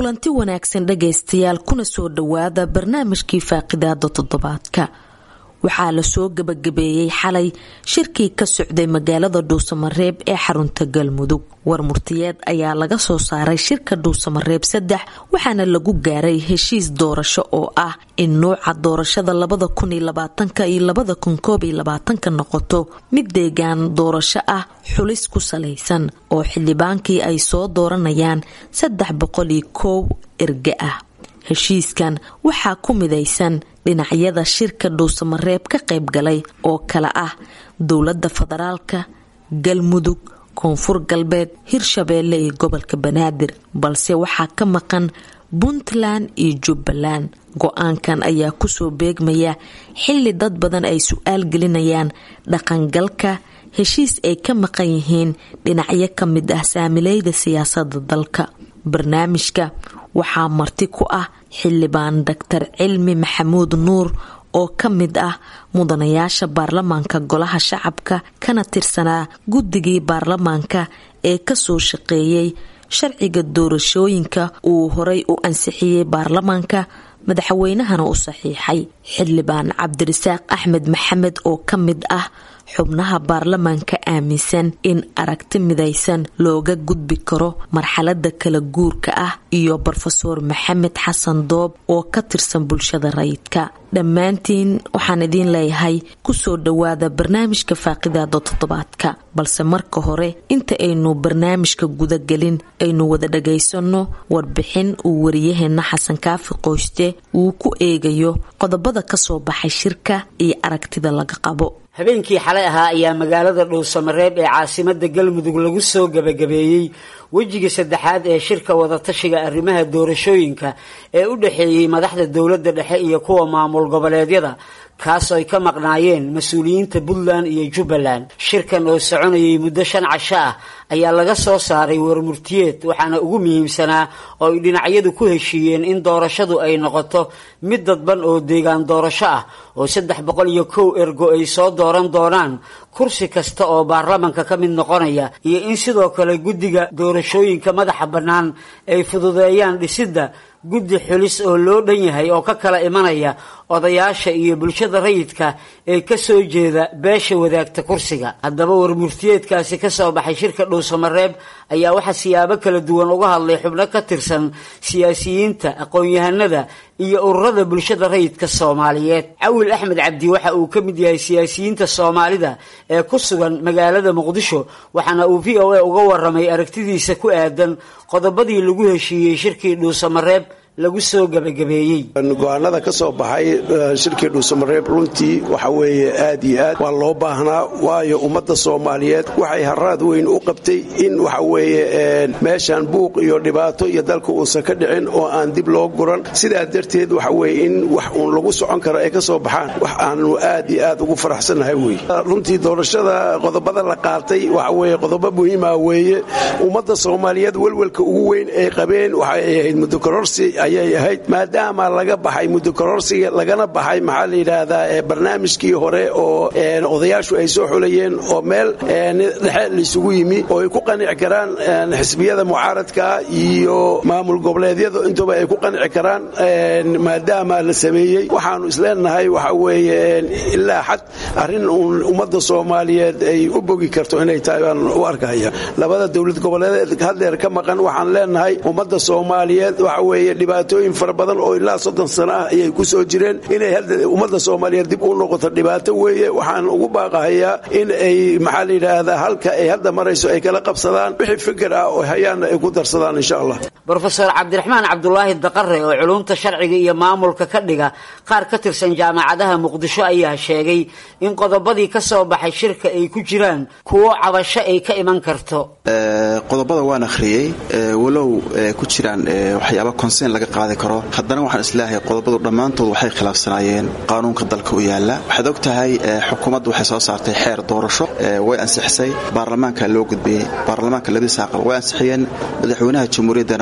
kulanti wanaagsan dhagaystayaal kuna soo dhowaada barnaamijkii faaqidaada toddobaadka waxaa lasoo gabagabeeyey xalay shirkii ka socday magaalada dhuusamareeb ee xarunta galmudug war murtiyeed ayaa laga soo saaray shirka dhuusamareeb saddex waxaana lagu gaaray heshiis doorasho oo ah in nuuca doorashada labada kun iyo labaatanka iyo labada kun koob iyo labaatanka noqoto mid deegaan doorasho ah xulis ku salaysan oo xildhibaankii ay soo dooranayaan saddex boqol iyo koow erge ah heshiiskan waxaa ku midaysan dhinacyada shirka dhuusamareeb ka qayb galay oo kale ah dowladda federaalka galmudug koonfur galbeed hirshabeelle iyo gobolka banaadir balse waxaa ka maqan puntland iyo jubbaland go-aankan ayaa kusoo beegmaya xilli dad badan ay su-aal gelinayaan dhaqangalka heshiis ay ka maqan yihiin dhinacyo ka mid ah saamileyda siyaasada dalka barnaamijka waxaa marti ku ah xildhibaan doctor cilmi maxamuud nuur oo ka mid ah mudanayaasha baarlamaanka golaha shacabka kana tirsanaa guddigii baarlamaanka ee kasoo shaqeeyey sharciga doorashooyinka uu horay u ansixiyey baarlamaanka madaxweynahana u saxiixay xildhibaan cabdirasaaq axmed maxamed oo ka mid ah xubnaha baarlamaanka aaminsan in aragti midaysan looga gudbi karo marxalada kala guurka ah iyo brofeor maxamed xasan doob oo ka tirsan bulshada rayidka dhammaantiin waxaan idiin leeyahay kusoo dhowaada barnaamijka faaqidaada toddobaadka balse marka hore inta aynu barnaamijka gudagelin aynu wada dhagaysanno warbixin uu wariyaheena xasan kaafi qoyste uu ku eegayo qodobada kasoo baxay shirka iyo aragtida laga qabo habeenkii xalay ahaa ayaa magaalada dhuusamareeb ee caasimada galmudug lagu soo gabagabeeyey wejiga saddexaad ee shirka wadatashiga arrimaha doorashooyinka ee u dhexeeyey madaxda dowladda dhexe iyo kuwa maamul goboleedyada kaasoo ay ka maqnaayeen mas-uuliyiinta puntland iyo jubbaland shirkan oo soconayay muddo shan casho ah ayaa laga soo saaray warmurtiyeed waxaana ugu muhiimsanaa oo ay dhinacyadu ku heshiiyeen in doorashadu ay noqoto mid dadban oo deegaan doorasho ah oo saddex boqol iyo kow ergo ay soo dooran doonaan kursi kasta oo baarlamanka ka mid noqonaya iyo in sidoo kale guddiga doorashooyinka madaxa bannaan ay fududeeyaan dhisidda guddi xulis oo loo dhan yahay oo ka kala imanaya odayaasha iyo bulshada rayidka ee kasoo jeeda beesha wadaagta kursiga haddaba warmurtiyeedkaasi kasoo baxay shirka dhuusamareeb ayaa waxaa siyaabo kala duwan uga hadlay xubno ka tirsan siyaasiyiinta aqoon-yahanada iyo ururada bulshada rayidka soomaaliyeed cawil axmed cabdi waxa uu ka mid yahay siyaasiyiinta soomaalida ee ku sugan magaalada muqdisho waxaana uu v o a uga waramay aragtidiisa ku aadan qodobadii lagu heshiiyey shirkii dhuusamareeb lagu soo gabagabeeyey go-aanada ka soo baxay shirkii dhuusamareeb runtii waxa weeye aad iyo aad waa loo baahnaa waayo ummadda soomaaliyeed waxay haraad weyn u qabtay in waxa weeye meeshan buuq iyo dhibaato iyo dalka uusan ka dhicin oo aan dib loo guran sidaa darteed waxa weye in wax uun lagu socon karo ay ka soo baxaan wax aanu aad iyo aad ugu faraxsannahay wey runtii doorashada qodobada la qaatay waxa weye qodobo muhiima weeye ummadda soomaaliyeed welwelka ugu weyn ay qabeen waxay ahayd mudokororsi ayay ahayd maadaama laga baxay mudokororsiga lagana baxay maxaa la yidhaahdaa barnaamijkii hore oo odayaashu ay soo xulayeen oo meel dhexe laysugu yimi oo ay ku qanici karaan xisbiyada mucaaradka iyo maamul goboleedyadu intuba ay ku qanici karaan maadaama la sameeyey waxaanu isleenahay waxa weeye ilaa xad arrin uun ummadda soomaaliyeed ay u bogi karto inay tahay baan u arkaya labada dowlad goboleed haddeer ka maqan waxaan leenahay ummadda soomaaliyeed waxa weeye dhibaatooyin fara badan oo ilaa soddon sano ah ayay ku soo jireen inay ummadda soomaaliyeed dib u noqoto dhibaato weeye waxaan ugu baaqahayaa in ay maxaa la yidhaahdaa halka ay hadda marayso ay kala qabsadaan wixii fikir ah oo hayaanna ay ku darsadaan insha allah brofeor cabdiraxmaan cabdulaahi daqare oo culumta sharciga iyo maamulka ka dhiga qaar ka tirsan jaamacadaha muqdisho ayaa sheegay in qodobadii ka soo baxay shirka ay ku jiraan kuwo cabasho ay ka iman karto qodobada waan akhriyey walow ku jiraan waxyaaba konseyn laga qaadi karo haddana waxaan isleeyahay qodobadu dhammaantood waxay khilaafsanaayeen qaanuunka dalka u yaala waxaad og tahay xukuumaddu waxay soo saartay xeer doorasho way ansixisay baarlamaanka loo gudbiyey baarlamaanka labadiisa aqal way ansixiyeen madaxweynaha jamhuuriyaddana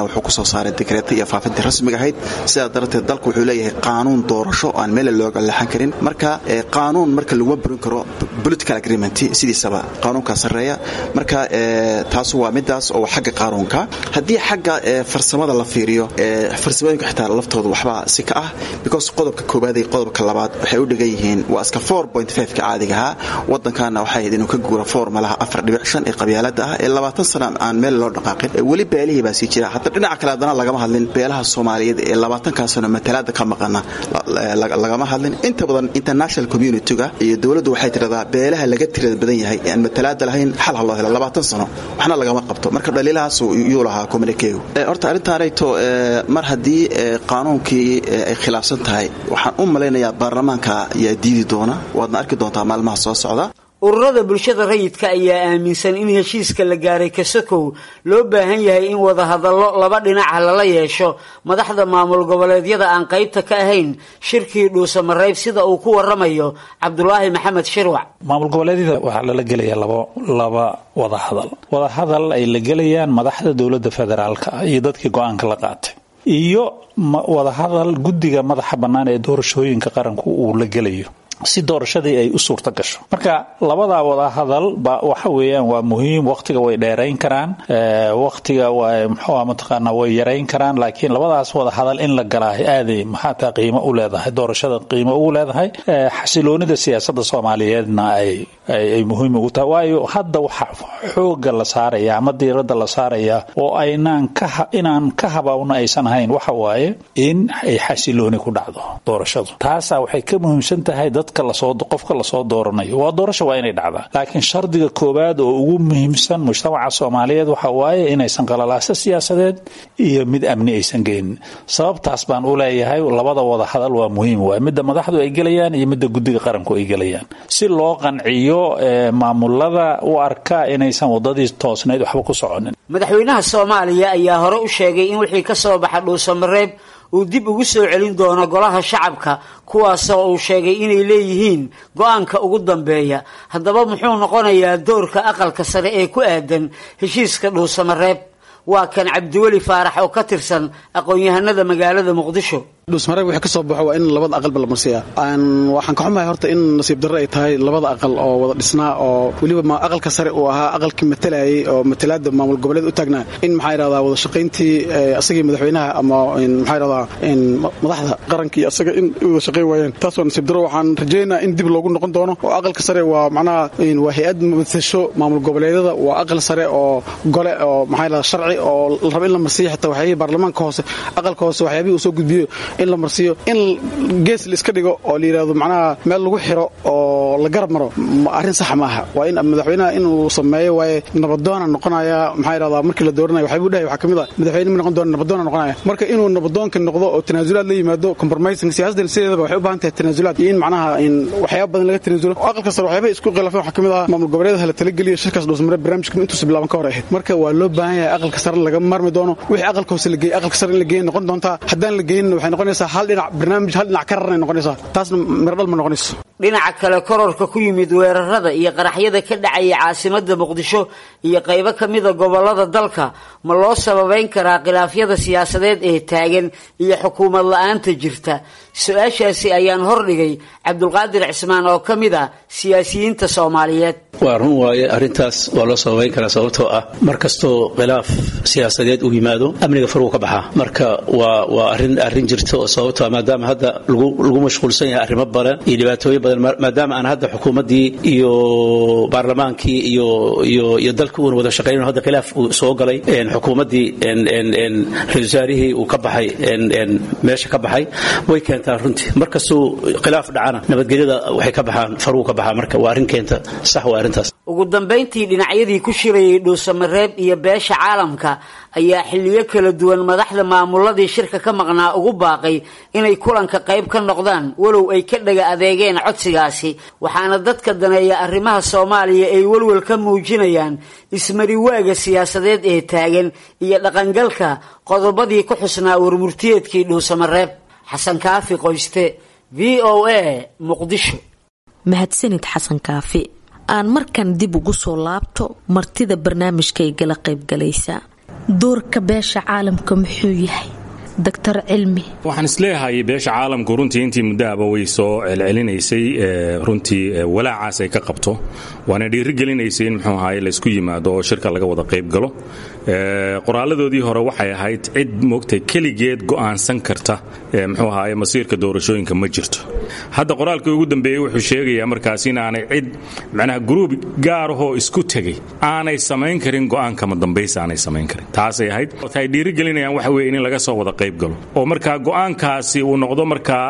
wuxuu kusoo saaray dekreeta iyo faafintii rasmiga ahayd sidaa darteed dalku wuxuu leeyahay qaanuun doorasho aan meele looga leexan karin marka qaanuun marka laguma burin karo political agreement sidiisaba qaanuunkaa sarreeya marka taasu waa midaas oo xagga qaanuunka haddii xagga farsamada la fiiriyo farsamooyinka xitaa laftooda waxbaa si ka ah because qodobka koowaad iyo qodobka labaad waxay u dhigan yihiin waa iska ka caadigahaa wadankaana waxay ahayd inuu ka guuro formalaha afar dhibic shan ee qabyaalada ah ee labaatan sana aan meel loo dhaqaaqin weli beelihii baa sii jira hataa dhinaca kale haddana lagama hadlin beelaha soomaaliyeed ee labaatankaa sano matalaada ka maqana lagama hadlin inta badan international community-ga iyo dowladdu waxay tiradaa beelaha laga tirada badan yahay ee aan matalaada lahayn xal ha loo helo labaatan sano waxna lagama qabto marka dhaliilahaas yuu lahaa communiquegu horta arrintaanayto mar haddii qaanuunkii ay khilaafsan tahay waxaan u malaynayaa baarlamaanka yaa diidi doona waadna arki doontaa maalmaha soo socda ururada bulshada rayidka ayaa aaminsan in heshiiska la gaaray kasakow loo baahan yahay in wadahadallo laba dhinaca lala yeesho madaxda maamul goboleedyada aan qaybta ka ahayn shirkii dhuusamareeb sida uu ku waramayo cabdulaahi maxamed shirwac maamul goboleedyada waxaa lala gelaya laba wadahadal wadahadal ay la gelayaan madaxda dowladda federaalka iyo dadkii go-aanka la qaatay iyo wadahadal guddiga madaxa bannaan ee doorashooyinka qaranku uu la gelayo si doorashadii ay u suurta gasho marka labadaa wadahadal ba waxa weeyaan waa muhiim waqtiga way dheerayn karaan waqtiga mxua mataqaana way yarayn karaan laakiin labadaas wadahadal in la galaahay aaday maxaataa qiimo u leedahay doorashada qiimo ugu leedahay xasiloonida siyaasada soomaaliyeedna ay muhiim ugu tahay waayo hadda waxa xooga la saaraya ama diirada la saaraya oo aynaan inaan ka habawna aysan ahayn waxa waaye in ay xasilooni ku dhacdo doorashadu taasaa waxay ka muhiimsan tahay qofka lasoo dooranayo waa doorasha waa inay dhacdaa laakiin shardiga koowaad oo ugu muhiimsan mujtamaca soomaaliyeed waxa waaye inaysan qalalaaso siyaasadeed iyo mid amni aysan geynin sababtaas baan u leeyahay labada wada hadal waa muhiim waay midda madaxdu ay gelayaan iyo midda guddiga qaranku ay gelayaan si loo qanciyo maamulada u arka inaysan wadadii toosnayd waxba ku soconin madaxweynaha soomaaliya ayaa hore u sheegay in wixii ka soo baxa dhuusamareeb uu dib ugu soo celin doono golaha shacabka kuwaasoo uu sheegay inay leeyihiin go-aanka ugu dambeeya haddaba muxuu noqonayaa doorka aqalka sare ee ku aadan heshiiska dhuusamareeb waa kan cabdiweli faarax oo ka tirsan aqoon-yahanada magaalada muqdisho dhuusmareeb wixii ka soo baxo waa in labada aqalba la marsiyaa waxaan ka xumahay horta in nasiib darre ay tahay labada aqal oo wada dhisnaa oo weliba ma aqalka sare uu ahaa aqalkii matalayay oo matalaada maamul goboleed u taagnaa in maxaa yidhahdaa wada shaqayntii asagii madaxweynaha ama maxaa yidhahdaa madaxda qarankii asaga in wada shaqayn waayeen taas waa nasiib darro waxaan rajaynayaa in dib loogu noqon doono oo aqalka sare waa macnaha waa hay-ad matasho maamul goboleedyada waa aqal sare oo gole oo maxaa yidhahdaa sharci oo la raba in la marsiiyo xitaa waxyaabihii baarlamaanka hoose aqalka hoose waxyaabihii uu soo gudbiyo in la marsiiyo in gees la iska dhigo oo la yidhahdo macnaha meel lagu xiro oo la garab maro arrin saxa ma aha waa in madaxweynaha inuu sameeyo waaye nabadoona noqonaya maxaa yidhahdaa markii la dooranayo waxyaabuu dhahay waxaa ka mid ah madaxweyne ma noqon doona nabadoona noqonaya marka inuu nabadoonka noqdo oo tanaasulaad la yimaado compromising siyaasadda sideedaba waxay u baahan tahay tanaasulaad iyo in macnaha in waxyaaba badan laga tanaasulo oo aqalka sare waxyaabaha isku khilaafeen waxaa ka mid ah maamul goboleedaha la talageliyo shirkaas dhuusmare barnaamijka intuusa bilaaban ka hor ahayd marka waa loo baahan yahay aqalka sare laga marmi doono wixii aqalka hoose la geeyey aqalka sare in la geeyey noqon doontaa haddaan la geynin waxay noqonaysaa hal dhinac barnaamij hal dhinac ka rarnay noqonaysaa taasna miradhal ma noqonayso dhinaca kale kororka ku yimid weerarada iyo qaraxyada ka dhacaya caasimada muqdisho iyo qaybo ka mida gobolada dalka ma loo sababeyn karaa khilaafyada siyaasadeed ee taagan iyo xukuumad la-aanta jirta su-aashaasi ayaan hordhigay cabdulqaadir cismaan oo ka mid ah siyaasiyiinta soomaaliyeed waa run waaye arrintaas waa loo sababayn karaa sababtoo ah mar kastoo khilaaf siyaasadeed uu yimaado amniga faruu ka baxaa marka waa waa arin arrin jirta oo sababtoo ah maadaama hadda lagu mashquulsan yahay arrimo badan iyo dhibaatooyin badan maadaama aan hadda xukuumaddii iyo baarlamaankii iyo iyo iyo dalka uuna wada shaqaynayn hadda khilaaf uu soo galay xukuumaddii ra-isul wasaarihii uu ka baxay meesha ka baxay way keentaa runtii markastuu khilaaf dhacana nabadgelyada waxay ka baxaan faruu ka baxaa marka waa arrin keenta sax waa arrintaas ugu dambayntii dhinacyadii ku shirayay dhuusamareeb iyo beesha caalamka ayaa xilliyo kala duwan madaxda maamuladii shirka ka maqnaa ugu baaqay inay kulanka qayb ka noqdaan walow ay ka dhaga adeegeen codsigaasi waxaana dadka daneeya arrimaha soomaaliya ay welwel ka muujinayaan ismariwaaga siyaasadeed ee taagan iyo dhaqangalka qodobadii ku xusnaa warmurtiyeedkii dhuusamareeb xasan kaafi qoyste v o a muqdisho mahadsanid xasan kaafi aan markan dib ugu soo laabto martida barnaamijkay gala qaybgalaysa doorka beesha caalamka muxuu yahay doctor cilmi waxaan isleeyahay beesha caalamku runtii intii muddoaba way soo celcelinaysay runtii walaacaas ay ka qabto waana dhiirigelinaysay in muxuu ahaye laysku yimaado oo shirka laga wada qayb galo qoraaladoodii hore waxay ahayd cid moogtay keligeed go'aansan karta muxuu ahaye masiirka doorashooyinka ma jirto hadda qoraalkii ugu dambeeyey wuxuu sheegayaa markaas inaanay cid macnaha gruub gaarahoo isku tegay aanay samayn karin go'aankama dambaysa aanay samayn karin taasay ahayd ay dhiirigelinayaan waxa weye in laga soo wada qayb galo oo markaa go'aankaasi uu noqdo markaa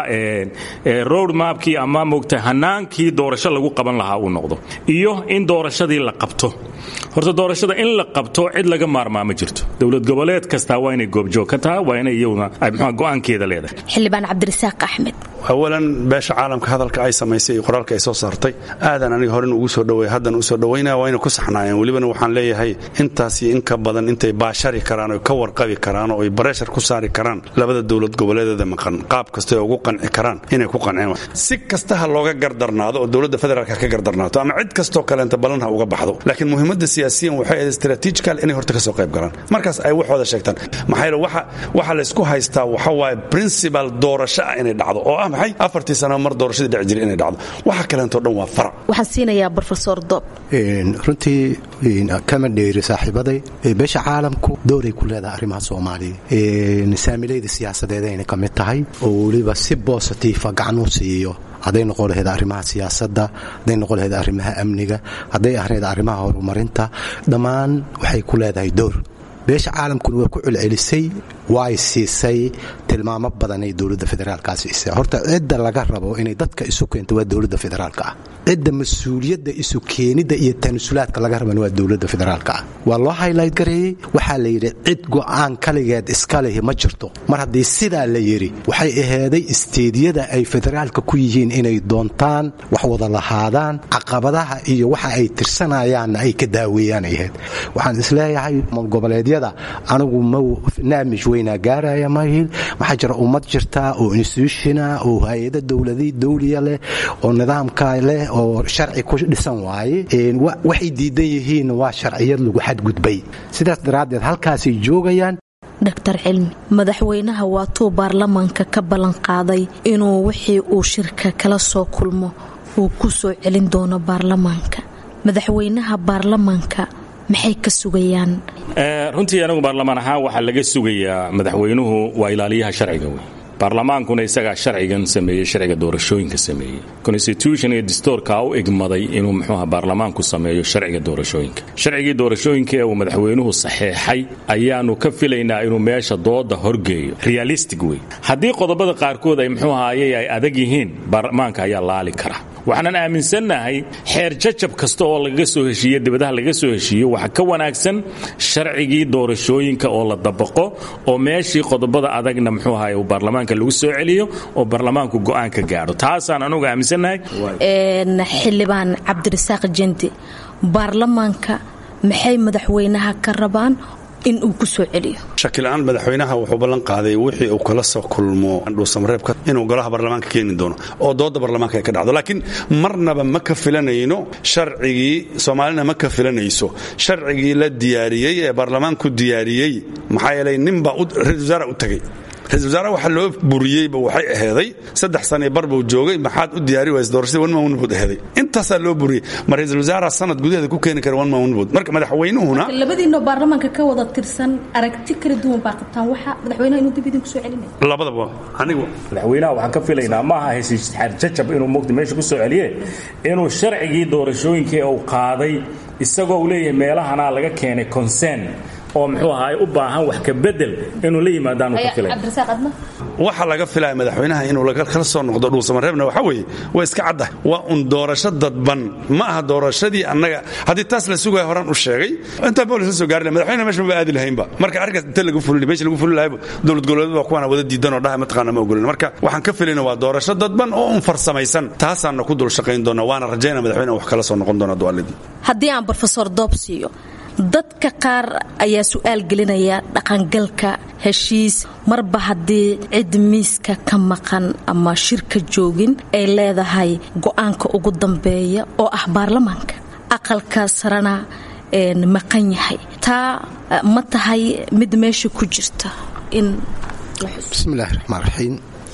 road mapkii ama moogta hanaankii doorasho lagu qaban lahaa uu noqdo iyo in doorashadii la qabto horta doorashada in la qabto cid laga maarmaa ma jirto dowlad goboleed kastaa waa inay goobjoog ka tahay waa inay iyaduna mxua go'aankeeda leedahay xildhibaan cabdirasaaq axmed awalan beesha caalamka hadalka ay samaysay iyo qoraalka ay soo saartay aadan aniga horen ugu soo dhaweey haddan u soo dhawaynaya waa inay ku saxnaayeen welibana waxaan leeyahay intaas iyo in ka badan intay baashari karaan oy ka warqabi karaan oo ay bareshar ku saari karaan labada dowlad goboleedeeda maqan qaab kasta ay ugu qanci karaan inay ku qanceen si kasta ha looga gardarnaado oo dowladda federaalka ka gardarnaato ama cid kastoo kaleenta ballan ha uga baxdo laakiin muhiimadda siyaasiyan waxay ahayd strategical inay horta ka soo qayb galaan markaas ay waxooda sheegtaan maxaa yeele waxa waxa laysku haystaa waxa waaye principal doorasho ah inay dhacdo oo ah maxay afartii sano mar doorashadii dhici jiray inay dhacdo waxa kaleentoo dhan waa farac waxaan siinayaa brofesor dob runtii kama dheeri saaxiibaday beesha caalamku dooray ku leedahay arrimaha soomaaliya saamilayda siyaasadeed ayna ka mid tahay oo weliba si bositiifa gacan u siiyo hadday noqon lahayd arrimaha siyaasadda hadday noqon lahayd arrimaha amniga hadday ahayd arrimaha horumarinta dhammaan waxay ku leedahay door beesha caalamkuna way ku celcelisay way siisay tilmaamo badan ay dowladda federaalkaa siisay horta cidda laga rabo inay dadka isu keento waa dowladda federaalka ah cidda mas-uuliyadda isu keenidda iyo tanasulaadka laga rabana waa dowladda federaalka ah waa loo haylayt gareeyey waxaa la yidhi cid go'aan kaligeed iska lehi ma jirto mar haddii sidaa la yidhi waxay aheeday isteediyada ay federaalka ku yihiin inay doontaan wax wada lahaadaan caqabadaha iyo waxa ay tirsanayaanna ay ka daaweeyaan ay ahayd waxaan isleeyahay goboleedyada anigu naamij weynaa gaaraya mahil waxaa jira ummad jirta oo institutiona oo hay-ada dowladi dawliya leh oo nidaamka leh oo sharci ku dhisan waaye waxay diidan yihiin waa sharciyad lagu xadgudbay sidaas daraaddeed halkaasay joogayaan doctor cilmi madaxweynaha waatuu baarlamaanka ka ballanqaaday inuu wixii uu shirka kala soo kulmo uu ku soo celin doono baarlamaanka madaxweynaha baarlamaanka maxay ka sugayaan runtii anigu baarlamaan ahaan waxaa laga sugayaa madaxweynuhu waa ilaaliyaha sharciga wey baarlamaankuna isagaa sharcigan sameeyey sharciga doorashooyinka sameeyey constitution iyo distoorka u egmaday inuu muxuuha baarlamaanku sameeyo sharciga doorashooyinka sharcigii doorashooyinka ee uu madaxweynuhu saxeexay ayaanu ka filaynaa inuu meesha dooda horgeeyo realistic wey haddii qodobada qaarkood ay muxuu ahaayey ay adag yihiin baarlamaanka ayaa laali kara waxaanan aaminsannahay xeer jajab kasta oo lagaga soo heshiiye dibadaha lagaga soo heshiiyo waxa ka wanaagsan sharcigii doorashooyinka oo la dabaqo oo meeshii qodobada adagna muxuu ahaay uu baarlamaanka lagu soo celiyo oo baarlamaanku go'aan ka gaadho taasaan anugu aaminsannahay xildhibaan cabdirasaaq jendi baarlamaanka maxay madaxweynaha ka rabaan in uu ku soo celiyo shakila-aan madaxweynaha wuxuu ballan qaaday wixii uu kala soo kulmo dhuusamareebka inuu golaha baarlamaanka keeni doono oo doodda baarlamaanka ay ka dhacdo laakiin marnaba ma ka filanayno sharcigii soomaalina ma ka filanayso sharcigii la diyaariyey ee baarlamaanku diyaariyey maxaa yeelay ninbaa ra-isul wasaara u tegey ra-isul wasaare waxa loo buriyeyba waxay aheeday saddex sanii bar buu joogay maxaad u diyaari waysa doorashadii one man bood aheeday intaasaa loo buriyey ma ra-isul wasaara sanad gudaheeda ku keeni kara one man bood marka madaxweynuhuna labadiinoo baarlamaanka ka wada tirsan aragti kala duwan baa qabtaan waxa madaxweynaha inuu dib idinku soo celinaya labadaba anigu madaxweynaha waxaan ka filaynaa ma aha hesijajab inuu mugdi meesha ku soo celiye inuu sharcigii doorashooyinkii uu qaaday isagoo uu leeyahay meelahanaa laga keenay consern oo muxuu ahaay u baahan wax ka bedel inuu la yimaadaanu ka filay waxa laga filaya madaxweynaha inuu kala soo noqdo dhuusamareebna waxa weeye waa iska cadda waa un doorasho dadban ma aha doorashadii annaga haddii taas la sugaya horaan u sheegay intaa boolis la soo gaari lahay madaxweynaha meesha maba aadi lahaynba marka arrinkaas inta lagu fulin meesha lagu fulin lahayba dowlad goboleed waa kuwaana wada diidan oo dhaha mataqaana ma ogolin marka waxaan ka filayna waa doorasho dadban oo un farsamaysan taasaana ku dul shaqayn doona waana rajayna madaxweynaha wax kala soo noqon doona dualidii haddii aan brofesor doob siiyo dadka qaar ayaa su'aal gelinaya dhaqangalka heshiis marba haddii cid miiska ka maqan ama shirka joogin ay leedahay go'aanka ugu dambeeya oo ah baarlamaanka aqalka sarena maqan yahay taa ma tahay mid meesha ku jirta in bismillahi raxmaan raxiim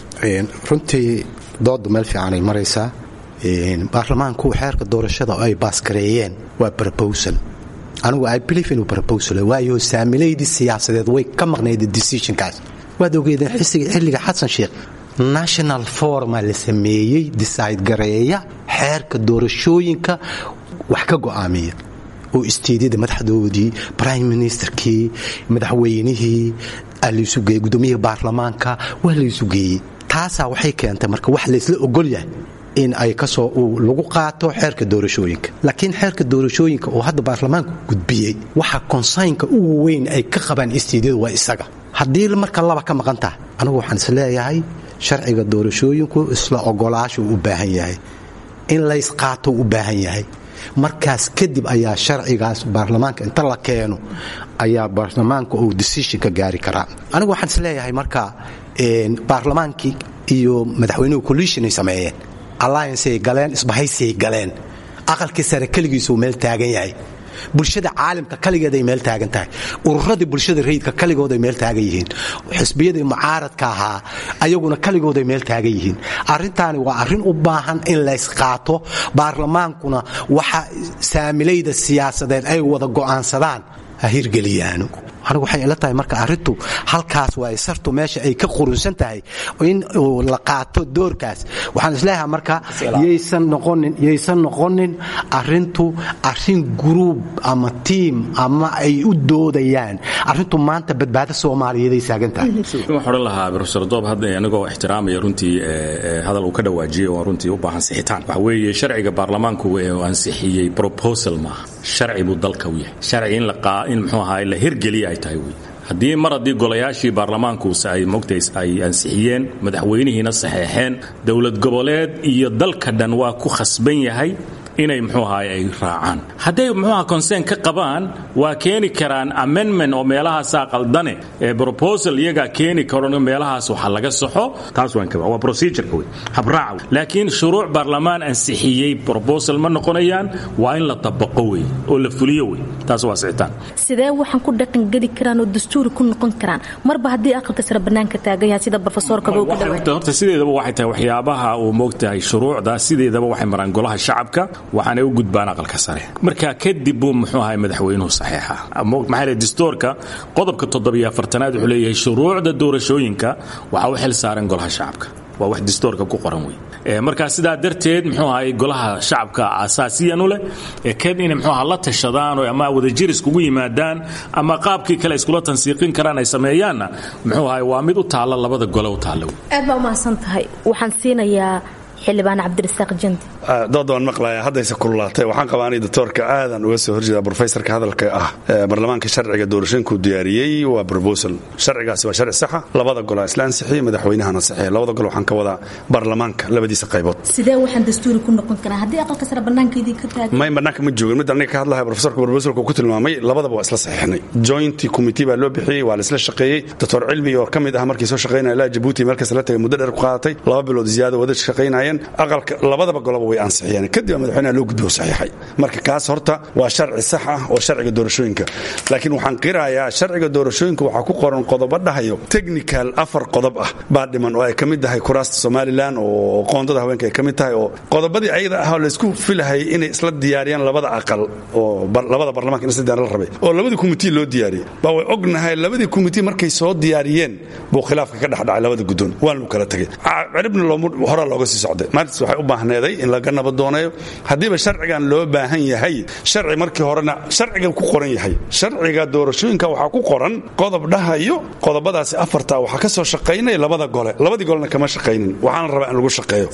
runtii dooda meel fiicanay maraysaa baarlamaanku xeerka doorashada oo ay baasgareeyeen waa brobosal anigu i believe inuu brobosal waayo saamilaydii siyaasadeed way ka maqnayd decisionkaas waad ogeedeen xisiga xilliga xasan sheekh national forma la sameeyey decide gareeya xeerka doorashooyinka wax ka go'aamiya oo isteedyada madaxdoodii prime ministerkii madaxweynihii laysu geeyey gudoomiyihii baarlamaanka waa laysu geeyey taasaa waxay keentay marka wax laysla ogol yahay in ay kasoo lagu qaato xeerka doorashooyinka laakiin xeerka doorashooyinka oo hadda baarlamaanku gudbiyey waxa konsaynka ugu weyn ay ka qabaan isteedyadu waa isaga haddii marka laba ka maqan tahay anigu waxaan is leeyahay sharciga doorashooyinku isla ogolaashuu u baahan yahay in laysqaato u baahan yahay markaas kadib ayaa sharcigaas baarlamaanka inta la keeno ayaa baarlamaanka uu decision ka gaari karaa anigu waxaan is leeyahay marka baarlamaankii iyo madaxweynuhu collisionay sameeyeen allianceay galeen isbahaysay galeen aqalkii sare keligiisuu meel taagan yahay bulshada caalamka kaligeeday meel taagan tahay ururadii bulshada rayidka kaligooday meel taagan yihiin xisbiyadii mucaaradka ahaa ayaguna kaligooday meel taagan yihiin arintaani waa arin u baahan in laysqaato baarlamaankuna waxa saamilayda siyaasadeed ay wada go'aansadaan ha hirgeliyaano anigu waxay ila tahay marka arrintu halkaas waa sartu meesha ay ka qurunsan tahay in la qaato doorkaas waxaan isleeyahay marka yaysan noqonin yaysan noqonin arrintu arrin gruub ama tiim ama ay u doodayaan arrintu maanta badbaado soomaaliyeeday saagan tahay waxaan odhan lahaa profesor doob hadda anigoo ixtiraamaya runtii hadal uu ka dhawaajiyey oo runtii u baahan sixitaan waxa weeye sharciga baarlamaanku uu ansixiyey proposal maaha sharci buu dalka u yahay sharci in in muxuu ahaa la hirgeliya ay tahay wey haddii mar haddii golayaashii baarlamaanku ay mogtay ay ansixiyeen madaxweynihiina saxeexeen dowlad goboleed iyo dalka dhan waa ku khasban yahay inay muxuu ahaay ay raacaan hadday muxuuaha consern ka qabaan waa keeni karaan amendment oo meelahaasaa qaldane ee proposal iyagaa keeni karo meelahaas waxa laga saxo taas waan ka waa procedureka wey habraaca wey laakiin shuruuc baarlamaan ansixiyey proposal ma noqonayaan waa in la tabaqo wey oo la fuliyo wey taas waa sixitaan sidee waxaan ku dhaqangeli karaan oo dastuuri ku noqon karaan marba haddii aqalka sare bannaanka taagan yahay sida profesorka horta sideedaba waxay tahay waxyaabaha uu moogtahay shuruucda sideedaba waxay maraan golaha shacabka waxaanay u gudbaan aqalka sare marka kadib buu muxuu ahay madaxweynuhu saxiixa maxaa dastuurka qodobka toddobiyo afartanaad wuxuu leeyahay shuruucda doorashooyinka waxaa u xil saaran golaha shacabka waa wax dastuurka ku qoran wey markaa sidaa darteed muxuu ahay golaha shacabka asaasiyan u leh kad inay muxuu aha la tashadaan oo ama wadajir iskugu yimaadaan ama qaabkii kale iskula tansiiqin karaan ay sameeyaanna muxuu ahay waa mid u taalla labada gole u taalla aad baa umahadsan tahay waxaan siinayaa xildhibaan cabdirasaaq jandi dood waan maqlaya haddayse kululaatay waxaan qabaa anay doctoorka aadan uga soo horjeeda brofesorka hadalka ah baarlamaanka sharciga doorashooyinkuu diyaariyey waa brobosal sharcigaasi waa sharci saxa labada gol isla ansixiyey madaxweynahana saxiya labada gol waxaan ka wadaa baarlamaanka labadiisa qaybood sidee waxaan dastuuri ku noqon karaa haddii aqalka sare bannaankeedii ka taagan may bannaanka ma joogin mid aniga ka hadlahay profesorka brobosalka ku tilmaamay labadaba waa isla saxiixnay joint committee baa loo bixiyey waa la isla shaqeeyey doctor cilmi oo ka mid ah markii soo shaqaynaya ilaa jabuuti meelkaas la tagay muddo dheer ku qaadatay laba bilood ziyaado wada shaqaynayeen aqalka labadaba goloba way ansixiyeen kadib madaxweynaha loo gudbiyo saxiixay marka kaas horta waa sharci sax ah oo sharciga doorashooyinka laakiin waxaan qirayaa sharciga doorashooyinka waxaa ku qoran qodobo dhahayo technical afar qodob ah baa dhiman oo ay ka mid tahay kuraasta somalilan oo qoondada haweenka ay ka mid tahay oo qodobadii ayada ah oo laysku filahayay inay isla diyaariyaan labada aqal oo labada barlamanka in isla diyaar la rabay oo labadii kumitii loo diyaariyey baa way ognahay labadii kumitii markay soo diyaariyeen buu khilaafka ka dhexdhacay labada guddoon waan lagu kala tegay ciribna horaa looga sii socday maalintaas waxay u baahneeday in laga nabadooneeyo haddiiba sharcigan loo baahan yahay sharci markii horena sharciga ku qoran yahay sharciga doorashooyinka waxaa ku qoran qodob dhahayo qodobadaasi afarta waxaa ka soo shaqaynaya labada gole labadii golena kama shaqaynin waxaana rabaa in lagu shaqeeyo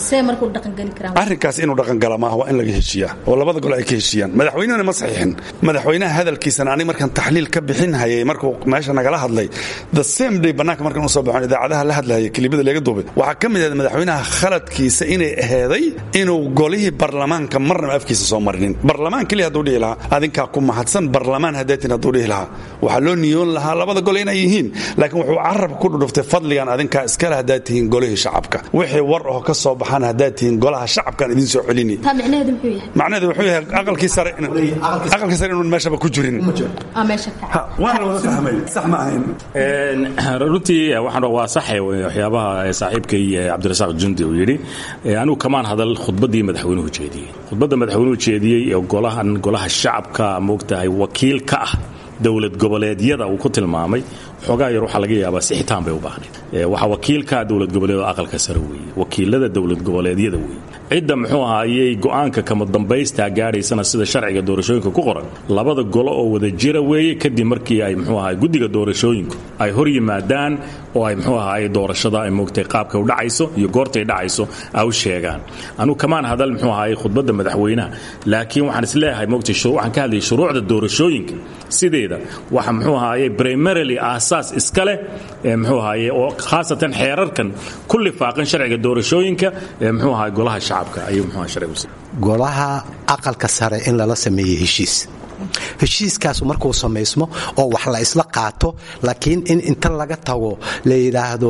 arrinkaas inuu dhaqangala maaha waa in laga heshiiyaa oo labada gole ay ka heshiiyaan madaxweynehuna ma saxiixin madaxweynaha hadalkiisana ani markaan taxliil ka bixin hayay markuu meesha nagala hadlay the same day bannaanka markaan usoo baxon idaacadaha la hadlahaya kilibada laga duubay waxaa ka mid ahayd madaxweynaha khaladkiisa inay aheeday inuu golihii barlamaanka marnaba afkiisa soo marinin barlamaan keliya hadduu dhihi lahaa adinkaa ku mahadsan barlamaan haddeetin hadduu dhihi lahaa waxaa loo niyoon lahaa labada gole inay yihiin laakiin wuxuu carabka ku dhudhuftay fadligan adinkaa iskale haddaad tihiin golihii shacabka wixii war oo ka soo baxaan haddaad tihiin golaha shacabkan idin soo celini taa micnaheedu muxuu yahay macnaheedu wuxuu yahay aqalkii sare aqalkii sare inuun meeshaba ku jirin aa meesha ka waana la wada fahmay sax ma ahayn runtii waxaan waa saxe waxyaabaha saaxiibkay cabdirasaaq jundi uu yidhi anigu kamaan hadal khudbaddii madaxweynuhu jeediyey khudbadda madaxweynuhu jeediyey ee golahan golaha shacabka moogtahay wakiil ka ah dowlad goboleedyada uu ku tilmaamay xoogaa yar waxaa laga yaabaa sixitaan bay u baahnayd waxaa wakiilka dowlad goboleed aqalka sare weeye wakiilada dowlad goboleedyada weeye cidda muxuu ahaayey go'aanka kama dambaystaa gaadhaysana sida sharciga doorashooyinka ku qoran labada golo oo wada jira weeye kadib markii ay muxuu ahaay guddiga doorashooyinku ay hor yimaadaan oo ay muxuu ahaay doorashada ay moogtay qaabka u dhacayso iyo goortay dhacayso ay u sheegaan anugu kamaan hadal muxuu ahaay khudbadda madaxweynaha laakiin waxaan isleeyahay moogtay waxaan ka hadlayay shuruucda doorashooyinka sideeda waxa muxuu ahaayey primarily aasaas iska leh muxuu ahaayey oo khaasatan xeerarkan ku lifaaqan sharciga doorashooyinka ee muxuu ahaay golaha shacabka ayuu muxuu ahaay sharcigu golaha aqalka sare in lala sameeyey heshiis heshiiskaasu markuu samaysmo oo wax la isla qaato laakiin in inta laga tago la yidhaahdo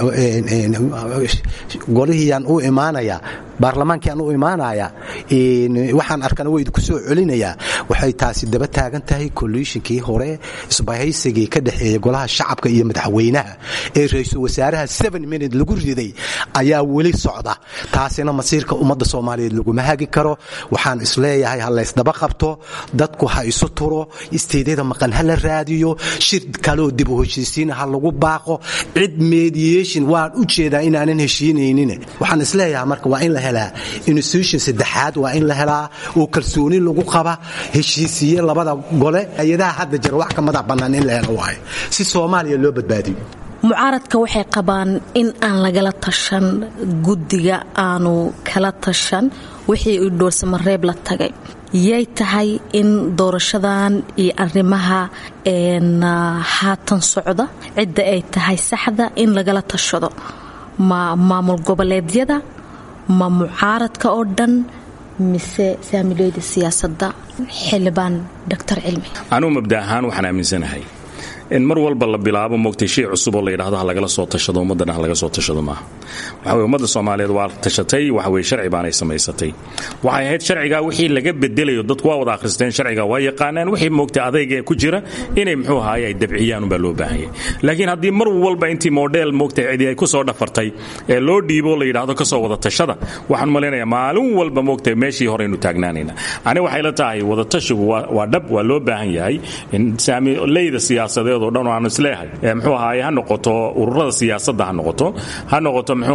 golihiyaan u imaanaya baarlamaankiaan u imaanaya waxaan arkana wa idinku soo celinayaa waxay taasi daba taagan tahay kolliishinkii hore isbahaysigii ka dhexeeya golaha shacabka iyo madaxweynaha ee ra-iisul wasaaraha seven minute lagu riday ayaa weli socda taasina masiirka ummadda soomaaliyeed laguma hagi karo waxaan isleeyahay ha laysdaba qabto dadku ha isu turo isteedyada maqan ha la raadiyo shir kaloo dib u heshiisiina ha lagu baaqo cid mediation waan u jeedaa inaanan heshiinaynin waxaan isleeyahay marka waa in la helaa institution saddexaad waa in la helaa oo kalsooni lagu qaba heshiisiye labada gole hay-adaha hadda jira wax ka madax bannaan in la helo waayo si soomaaliya loo badbaadiyo mucaaradka waxay qabaan in aan lagala tashan guddiga aanu kala tashan wixii uu dhoolsamareeb la tagay yay tahay in doorashadan iyo arrimaha haatan socda cidda ay tahay saxda in lagala tashado ma maamul goboleedyada ma mucaaradka oo dhan mise saamileyda siyaasadda xildhibaan doctor cilmi anugu mabda ahaan waxaan aaminsanahay in mar walba la bilaabo moogtay shay cusub oo la yidhahdo ha lagala soo tashado ummaddana ha laga soo tashado maaha waxa weye ummadda soomaaliyeed waa tashatay waxa weye sharci baanay samaysatay waxay ahayd sharcigaa wixii laga bedelayo dadku waa wada akhristeen sharciga waa yaqaanaan wixii moogtay adayga ku jira inay muxuu ahaay ay dabciyaan unbaa loo baahanyay laakiin haddii mar walba intii model moogtay cidi ay ku soo dhafartay ee loo dhiibo la yidhaahdo ka soo wada tashada waxaan malaynayaa maalin walba moogtay meeshii horeynu taagnaanayna ani waxay la tahay wadatashigu waa dhab waa loo baahan yahay in saamileyda siyaasadeed oo dhan aan isleeyahay muxuu ahaaye ha noqoto ururada siyaasadda ha noqoto ha noqoto muxuu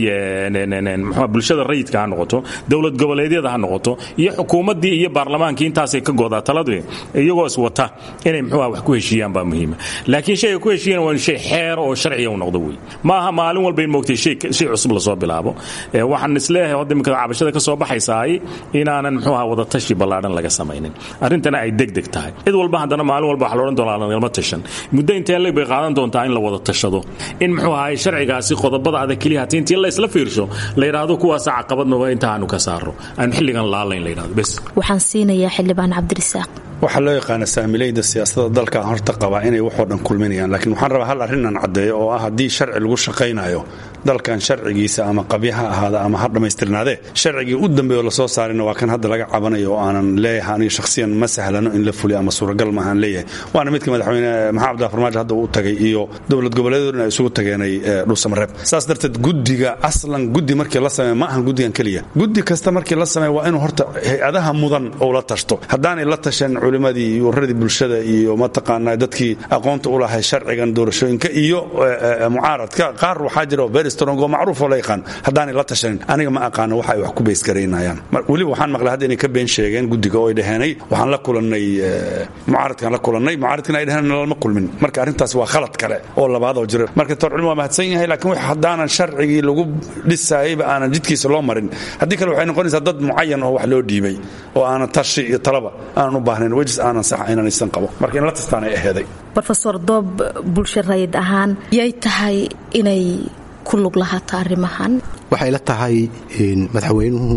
ahaayey mxuu bulshada rayidka ha noqoto dowlad goboleedyada ha noqoto iyo xukuumaddii iyo baarlamaankii intaasay ka goodaa taladu iyagoo iswata inay muxuu wax ku heshiiyaan baa muhiima laakiin shayga ku heshiiyaan waa shay xeer oo sharciya u noqdo wey maaha maalin walba in moogtay shay cusub lasoo bilaabo waxaan isleeyahay hadda imika cabashada ka soo baxaysaay inaanan muxuu aha wadatashi ballaadhan laga samaynin arrintana ay degdeg tahay cid walba haddana maalin walba waxa loodhan doonaa lagalma tashan muddo intee leg bay qaadan doontaa in la wada tashado in muxuu ahaay sharcigaasi qodobada adag keliya hatii intii la isla fiirsho la yidhaahdo kuwaasa caqabadnaba inta aanu ka saaro aanu xilligan laalayn la yidhahdo bes waxaan siinayaa xildhibaan cabdirisaaq waxaa loo yaqaana saamilayda siyaasada dalka horta qabaa inay waxoo dhan kulminayaan laakiin waxaan rabaa hal arrinaan caddeeyo oo ah haddii sharci lagu shaqaynayo dalkan sharcigiisa ama qabya ha ahaada ama ha dhammaystirnaadee sharcigii u dambeeyo lasoo saarina waa kan hadda laga cabanayo oo aanan leeyahay aniga shakhsiyan ma sahlano in la fuliyo ama suuragal maahaan leeyahay waana midka madaxweyne maxamed abdullah farmaajo hadda uu tagay iyo dowlad goboleedoodna ay isugu tageenay dhuusamareeb saas darteed guddiga aslan guddi markii la sameeya ma ahan guddigan keliya guddi kasta markii la sameeya waa inuu horta hay-adaha mudan ou la tashto haddaanay la tashan culimadii iyo ururadii bulshada iyo mataqaanaa dadkii aqoonta u lahay sharcigan doorashooyinka iyo mucaaradka qaar waxaa jira very strong oo macruuf oo la yaqaan haddaanay la tashanin aniga ma aqaano waxa ay wax ku beysgaraynayaan weliba waxaan maqlay hadda inay ka been sheegeen guddiga oo ay dhaheenay waxaan la kulannay mucaaradkaan la kulannay mucaaradkina ay dhaheen nalama kulmin marka arrintaas waa khalad kale oo labaad oo jira marka tor culmi waa mahadsan yahay laakiin wax haddaanan sharcigii lagu dhisaayayba aanan jidkiisa loo marin haddii kale waxay noqonaysaa dad mucayan oo wax loo dhiibay oo aanan tashi iyo talaba aanan u baahnayn wejis aanan sax inanaysan qabo marka in la tastaanay aheeday rofeor doob bulsho rayid ahaan yay tahay inay ku ku lug lahaata arrimahan waxay la tahay madaxweynuhu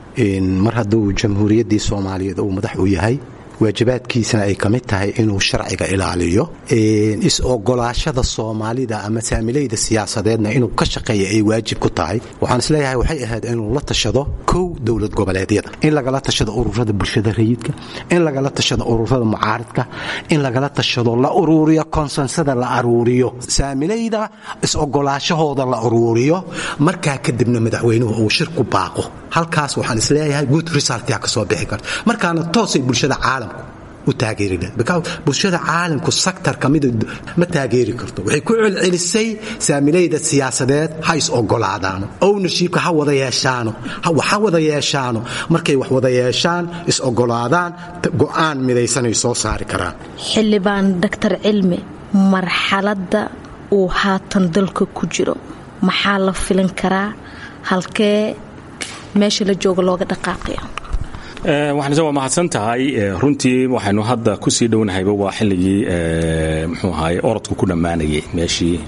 mar hadduu jamhuuriyaddii soomaaliyeed uu madax u yahay waajibaadkiisana ay ka mid tahay inuu sharciga ilaaliyo is-ogolaashada soomaalida ama saamilayda siyaasadeedna inuu ka shaqeeya ay waajib ku tahay waxaan isleeyahay waxay ahayd inuu la tashado kow dowlad goboleedyada in lagala tashado ururada bulshada rayidka in lagala tashado ururada mucaaridka in lagala tashado la uruuriyo konsensada la aruuriyo saamilayda is-ogolaashahooda la uruuriyo markaa kadibna madaxweynuhu uu shir ku baaqo halkaas waxaan isleeyahay good resultia ka soo bixi karta markaana toosay bulshada caalamku u taageeridha bulshada caalamku saktar kamida ma taageeri karto waxay ku celcelisay saamilayda siyaasadeed ha is ogolaadaano ownershipka ha wada yeeshaano ha wada yeeshaano markay wax wada yeeshaan is ogolaadaan go'aan midaysanay soo saari karaan xildhibaan doctor cilmi marxaladda uu haatan dalka ku jiro maxaa la filin karaa halkee meesha la jooga looga dhaqaaqaya waxaanse waa mahadsan tahay runtii waxaynu hadda kusii dhownahayba waa xilligii muxuu ahaay orodku ku dhammaanayay meeshii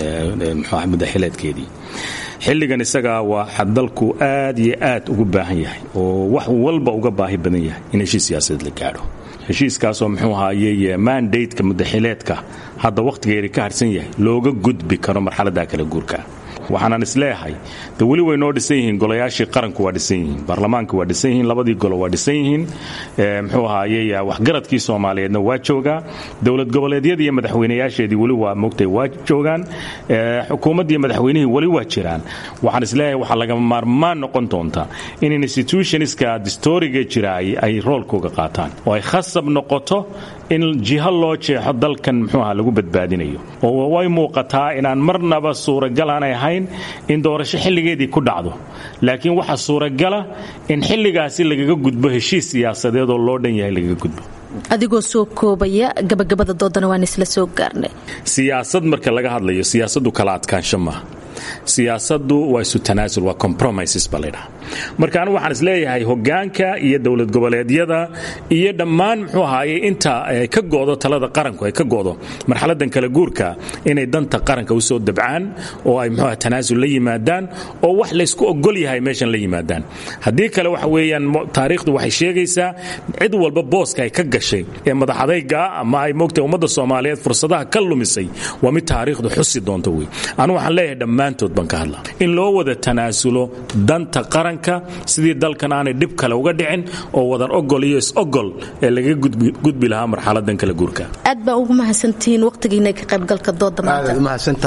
muxuu ahay muddaxileedkeedii xilligan isaga waa dalku aad iyo aad ugu baahan yahay oo wax walba uga baahi badan yahay in heshiis siyaasadeed la gaadho heshiiskaasoo muxuu ahaayey mandateka muddaxileedka hadda wakhtigeeri ka harsan yahay looga gudbi karo marxaladda kala guurka waxaanan isleeyahay de weli way noo dhisan yihiin golayaashii qaranku waa dhisan yihiin baarlamaanka waa dhisan yihiin labadii golo waa dhisan yihiin muxuu ahaayey waxgaradkii soomaaliyeedna waa joogaa dowlad goboleedyadii iyo madaxweynayaasheedii weli waa mogtay waa joogaan xukuumaddii madaxweynihii weli waa jiraan waxaan isleeyahay waxaa lagama maarmaan noqon doonta in institutionska distoriga jiraay ay roolkooga qaataan oo ay khasab noqoto in jiho loo jeexo dalkan muxuu aha lagu badbaadinayo oo way muuqataa inaan marnaba suuragal aanay ahayn in doorasho xilligeedii ku dhacdo laakiin waxaa suuragala in xilligaasi lagaga gudbo heshiis siyaasadeed oo loo dhan yahay lagaga gudbo adigoo soo koobaya gabagabada doodana waan isla soo gaarnay siyaasad marka laga hadlayo siyaasaddu kala adkaansho maaha siyaasaddu waa isu tanaasul waa compromises baa laydhaha marka anigu waxaan isleeyahay hogaanka iyo dowlad goboleedyada iyo dhammaan muxuu ahaaye inta ka go'do talada qaranku ay ka go'do marxaladan kala guurka inay danta qaranka u soo dabcaan oo ay muxuu aha tanaasul la yimaadaan oo wax laysku ogol yahay meeshan la yimaadaan haddii kale waxa weeyaan taariikhdu waxay sheegaysaa cid walba booska ay ka gashay ee madaxadayga ama ay moogtay ummadda soomaaliyeed fursadaha ka lumisay waa mid taariikhdu xusi doonto wey anu waxaan leeyahay dhammaantood baan ka hadla in loo wada tanaasulo danta qaranka sidii dalkan aanay dhib kale uga dhicin oo wadan ogol iyo is-ogol ee laga gudbi lahaa marxaladan kala guurka aad baa ugu mahadsantihiin waqtigiina ka qaybgalka dooda waa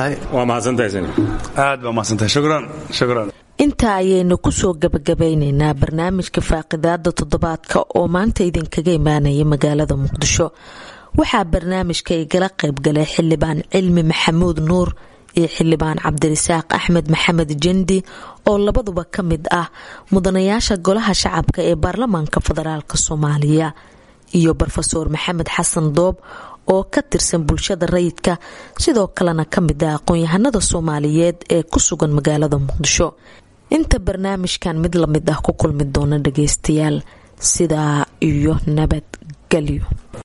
mahadsantahayaad baa mahadsantahay shukran shukran intaa ayaynu kusoo gabagabaynaynaa barnaamijka faaqidaada toddobaadka oo maanta idinkaga imaanaya magaalada muqdisho waxaa barnaamijka igala qaybgalay xildhibaan cilmi maxamuud nuur iyo xildhibaan cabdirasaaq axmed maxamed jendi oo labaduba ka mid ah mudanayaasha golaha shacabka ee baarlamaanka federaalk soomaaliya iyo rofeor maxamed xasan doob oo ka tirsan bulshada rayidka sidoo kalena ka mid ah aqoon-yahanada soomaaliyeed ee ku sugan magaalada muqdisho inta barnaamijkan mid lamid ah ku kulmi doona dhageystayaal sidaa iyo nabadgelyo